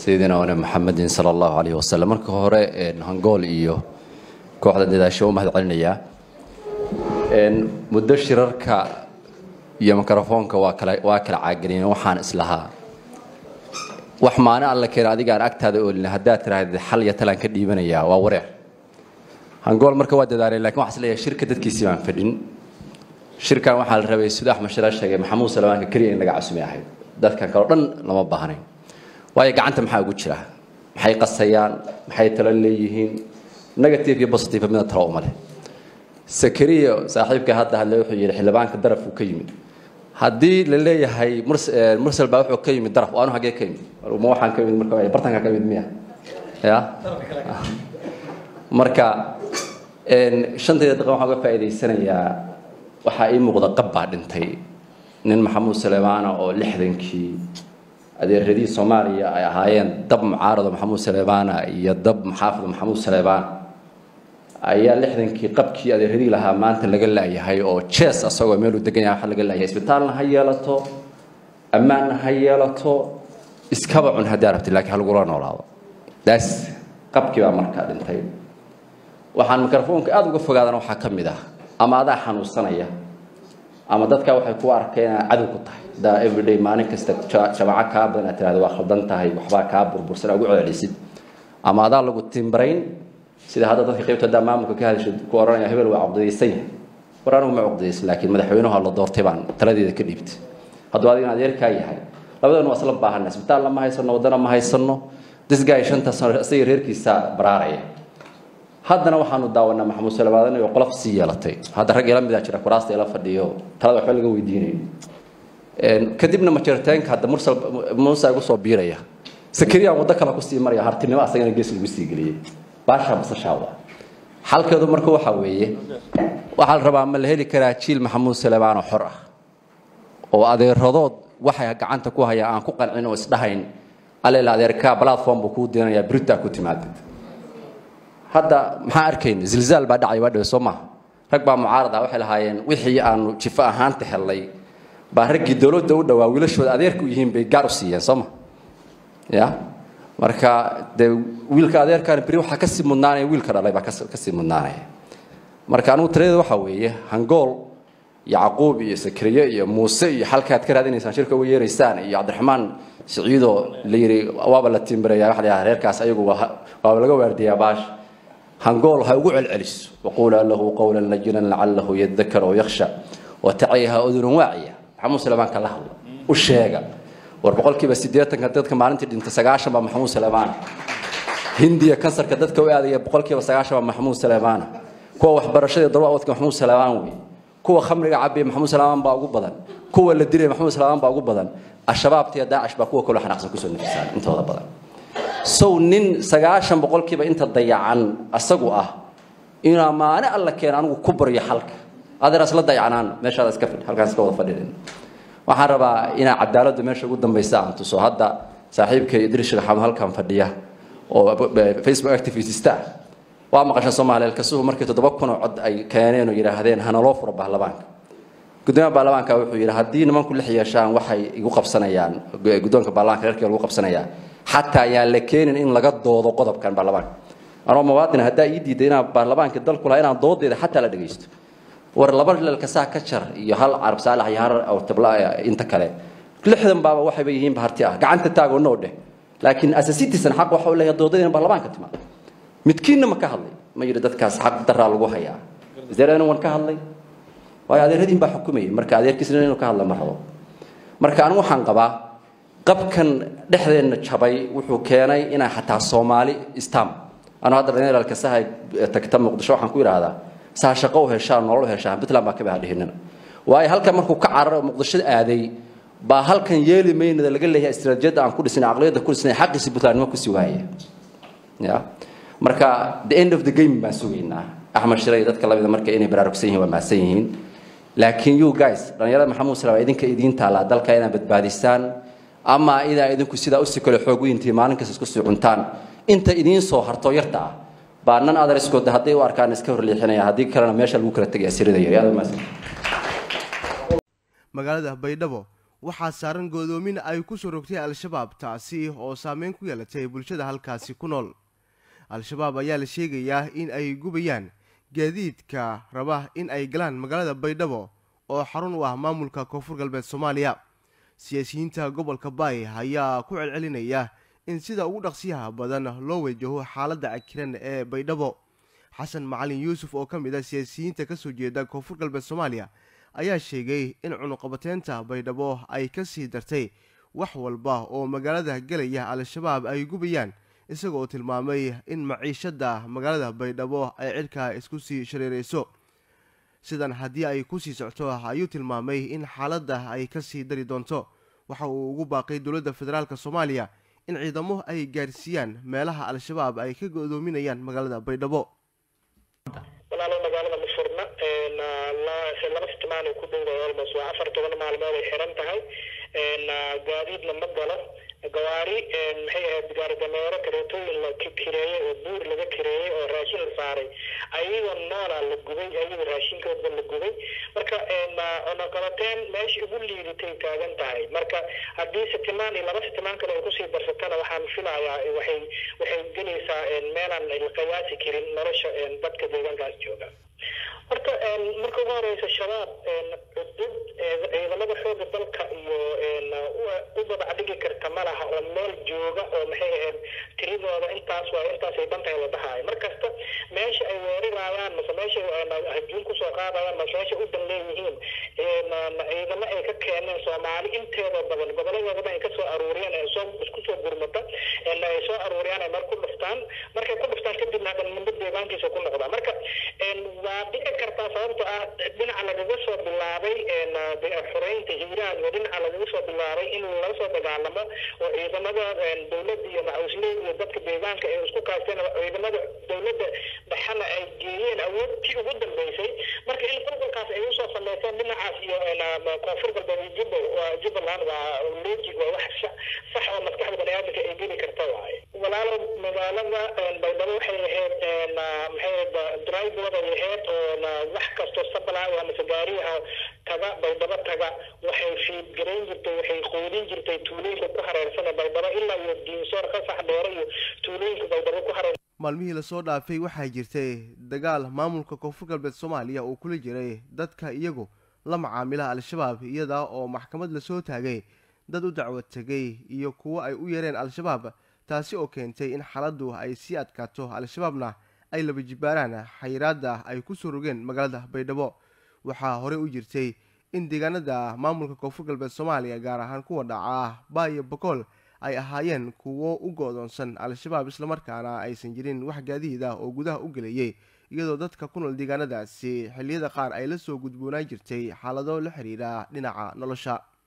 sayidina wane maxamedin sala allahu calayhi wasalam marka hore hangool iyo kooxda dadaasho u mahad celinayaa muddo shirarka iyo mikrofoonka waa kala waa kala caagelin waxaan islahaa wax maalin alla keena adigaan agtaada oolin haddaad tiraahda xal iyo talaan ka dhiibanayaa waa wareer hangool marka waa dadaalay lakin waxaa isleeyahay shirka dadkiisii baan fadhin shirkan waxaa la rabay sida axmed shiraar sheegay maxamuud salamaanka keliya in laga casumay ahayd dadkan kaleo dhan lama baahnayn waayo gacanta maxaa ugu jira maxay qasayaan maxay talo leeyihiin negative iyo positive midna talo uma leh sakariya saaxiibka hadda hadle wuxuu yidhi xildhibaanka daraf uu ka yimid haddii la leeyahay mursal baa wuxuu ka yimid daraf anu hagee ka yimid ma waxaan ka yimid marka bartanka ka yimid miya ya marka shantayda daqiiqa waxaan uga faa'iidaysanayaa waxaa ii muuqda qab baa dhintay nin maxamuud suleymaana oo lixdankii adeeradii soomaaliya ay ahaayeen dab mucaarado maxamuud suleymaana iyo dab maxaafid maxamuud suleymaan ayaa lixdankii qabkii adeeradii lahaa maanta laga laayahay oo jees asagoo meeluu degan yahay waxa laga laayahay isbitaalna ha yeelato ammaanna ha yeelato iskaba cun haddii arabti laakiin ha lagula noolaado daas qabkii baa markaa dhintay waxaan mikrofoonka aada uga fogaadana waxaa ka mid ah ama adaa xanuunsanaya ama dadka waxay ku arkeen inaad cadow ku tahay daa everyday maalin kasta jamaaco kaa badan aad tirahda waa khaldan tahay waxbaa kaa burbursan ugu celcelisid ama adaa lagu timbarayn sida hadda dadka qaybta haddaa maamulka ka hadashay ku oranaya hebel waa caqdadaysan yahay war anigu ma caqdadaysan laakiin madaxweynuhu la doortay baan taladeeda ka dhiibtay hadduu adigana adeerkaa yahay labadana waa isla baahana isbitaalna ma haysano waddana ma haysano disgaay shanta sano isaga reerkiisa baraaraya haddana waxaanu daawanaa maxamuud salawaadan oo qolof sii yeelatay hadda rag ila midaa jira kuraasta ila fadhiyo talada waxba laga weydiinayo kadibna majaritaanka hadda mursal muusa igu soo biiraya sakariya waddo kale kusii maraya hartinimo asagana gees lagu sii geliyey baasha basashaawda xalkeedu marka waxa weeye waxaa la rabaa ma la heli karaa jiil maxamuud salawaan oo xor ah oo adeeradood waxay gacanta ku hayaan aan ku qancin oo isdhahayn aleel adeerkaa platform buu kuu diinayaa britaa ku timaadid hadda maxaa arkayna zilzaal baa dhacay waa dhawe soo maaha rag baa mucaarad ah waxay lahaayeen wixii aanu jifo ahaanta helnay baa raggii dowladda u dhawaa wiilashooda adeerka u yihiin bay gaar u siiyeen soo ma ya marka dee wiilka adeerkaan beri waxaa kasii mudnaanaya wiilka dhalay baa kasii mudnaanaya marka anigu tiradeeda waxaa weeye hangool yacquub iyo sakriye iyo muuse iyo xalkaad ka raadinaysaan shirka uga yeeraysaan iyo cabdiraxmaan siciidoo la yidhi waaba la timbiraya waxa la yidhaha reerkaas ayagu waaba laga waardiyaa baash hangool ha ugu celceliso waquulaa lahu qawlan lajinan lacalahu yadakar oo yakhsha watacayha udunun waaciya maxamuud suleymaan ka la hadla u sheega war boqolkiiba siddeetanka dadka maalintii dhintay sagaashan baa maxamuud suleymaan hindiya kansarka dadka u aadaya boqolkiiba sagaashan baa maxamuud suleymaan kuwa waxbarashada darwawadka maxamuud suleymaan wey kuwa khamriga cabiya maxamuud suleymaan baa ugu badan kuwa la dilaya maxamuud suleymaan baa ugu badan al-shabaabta iyo daacish baa kuwa kaloo xanaaqsan kusoo nafisaan intooda badan sow nin sagaashan boqolkiiba inta dayacan asagu ah inaa maalin alla keena anigu ku baryo xalka adeer isla dayacanaan meeshaada iska fadhi halkaan iska wada fadhidin waxaan rabaa inaa cadaaladda meesha ugu dambaysa aan tuso hadda saaxiibkay idris shagaxamed halkan fadhiya oo facebook activistista waa maqashan soomaaliya kasuhu markii toddoba kun oo cod ay keeneen oo yidhaahdeen hanaloo furo baarlamaanka gudoomiyaha baarlamaanka wuxuu yidhi haddii nimanku lix yeeshaan waxay igu qabsanayaan guddoonka baarlamaanka reerkii lagu qabsanayaa xataa ayaan la keenin in laga doodo qodobkan baarlamaanka anoo muwaadin haddaa ii diiday inaan baarlamaanka dalku lahaa inaan doodeeda xataa la dhagaysto war laba lalkasaa ka jar iyo hal carab saalax iyo har tabla inta kale lixdan baaba waxayba yihiinba harti ah gacanta taagoo noo dheh laakiin as a citizen xaq waxa u leeyahay doodada in baarlamaanka timaado midkiinna ma ka hadlay ma yidhi dadkaas xaq daraa lagu hayaa is there anyone ka hadlay waayo adeeradiin baa xukumayay marka adeerkiisna inuu ka hadla ma rabo marka anigu waxaan qabaa qabkan dhexdeenna jabay wuxuu keenay inaa xataa soomaali istam anu hadda dhallinyaralka sahay tagta muqdisho waxaan ku idhaahdaa saa shaqo u heshaan nolol u heshaan puntland baa ka baha dhihinina waayo halkan markuu ka cararo muqdisho aaday baa halkan yeeli maynada laga leeyahay istiraatijiyadda aan ku dhisnay aqliyadda ku dhisnay xaqiisi puntlandnimo kusii waaya ya marka the end of the game baan sugaynaa axmed shiray dadka lamida marka inay baraarugsan yihiin waa mahadsan yihiin laakiin you guys dhallinyarada maxamuud salaam idinka idiin taalaa dalka inaad badbaadisaan ama idaa idinku sidaa usii kale xoog weyntii maalin kasta isku sii cuntaan inta idiin soo harto yarta ah baa nan adariskooda hadday u arkaan iska horleexinaya haddii kalena meesha lagu kala tegaya sirida yari aad mahadsan magaalada baydhabo waxaa saaran godoomin ay ku soo rogtay al-shabaab taasi oo saameyn ku yeelatay bulshada halkaasi ku nool al-shabaab ayaa la sheegayaa in ay gubayaan gaadiidka raba in ay galaan magaalada baydhabo oo xarun u ah maamulka koonfur galbeed soomaaliya siyaasiyiinta gobolka baay ayaa ku celcelinaya in sida ugu dhaqsiyaha badan loo wajaho xaaladda cakiran ee baydhabo xasan macalin yuusuf oo ka mid ah siyaasiyiinta ka soo jeeda koonfur galbeed soomaaliya ayaa sheegay in cunuqabateynta baydhabo ay ka sii dartay wax walba oo magaalada gelaya al-shabaab ay gubayaan isagoo tilmaamay in maciishadda magaalada baydhabo ay cidhkaa isku sii shareerayso sidan haddii ay ku sii socto ayuu tilmaamay in xaaladda ay ka sii dari doonto waxa uu ugu baaqay dowladda federaalk soomaaliya in ciidamo ay gaarsiiyaan meelaha al-shabaab ay ka godoominayaan magaalada baydhabo walaalo magaalada ma furna laba sitimaanay ku dhowday almost waa afar toban maalmood ay xiran tahay gaadiidna ma galo gawaari maxay ahayd gaari dameero kareetooyin la kireeyey oo buur laga kireeyey oo raashin la saaray ayagoo noola la gubay ayagoo raashinkooda la gubay marka cunuqabateen meesha ugu liidatay taagan tahay marka haddii sitimaan iyo laba sitimaan kale ay kusii darsatana waxaan filayaa waxay waxay gelaysaa meelaan la qiyaasi karin nolosha dadka deegaankaas jooga horta marka ugu horeysa shabaab cudud ciidamada xooga dalka iyo u dabacdhigi karta ma laha oo meel jooga oo maxay ahayd tiridooda intaas waa intaasay dhantahay la dhahayo markasta meesha ay weerarayaan mase meesha hajuun kusoo qaadayaan mase meesha u dan leeyihiin ciidamo ay ka keeneen soomaali inteeda badan goboladooda ay kasoo aruuriyeen ee soo isku soo gurmata ay soo aruuriyaan ay meel ku dhuftaan markay ku dhuftaan kadibna hadan muddo deegaankiisa ku noqda marka waa dhici kartaa sababto ah dhinaca lagaga soo bilaabay xoreynta hiiraan iyo dhinaca lagaga soo bilaabay in laga soo dagaalamo oo ciidamada dowladda iyo macawisley iyo dadka deegaanka ay isku kaasteen ciidamada dowladda dhexana ay geeyeen awoodtii ugu dambeysay marka in qulqulkaas ay usoo sameyseen dhinacaas iyo koonfur galbeed iyo jubba waa jubbaland waa logic waa wax sax oo maskaxda baniaadamka ay geli karta waaye walaalo magaalada baydhabo waxay ahayd maxay drivooda ay ahayd oo wax kasto sabla waa mase gaariyaha taga baydhabo taga waxay fiidgarayn jirtay waxay qoodin jirtay tuulooyinka ku hareersan baydhabo ilaa iyo diinsoor qasax dheere iyo tuulooyinka baydhabo ku hareersan maalmihii lasoo dhaafay waxaa jirtay dagaal maamulka koonfur galbeed soomaaliya uu kula jiray dadka iyagu la macaamila al-shabaab iyada oo maxkamad lasoo taagay dad u dacwad tegay iyo kuwo ay u yeereen al-shabaab taasi oo keentay in xaaladdu ay sii adkaato al-shabaabna ay laba jibbaaraan xayiraadda ay ku soo rogeen magaalada baydhabo waxaa horey u jirtay in deegaanada maamulka koonfur galbeed soomaaliya gaar ahaan kuwa dhaca baayo bokool ay ahaayeen kuwo u go-doonsan al-shabaab islamarkaana aysan jirin wax gaadiid ah oo gudaha u gelayay iyadoo dadka ku nool deegaanadaasi xilliyada qaar ay la soo gudboonaan jirtay xaalado la xiriira dhinaca nolosha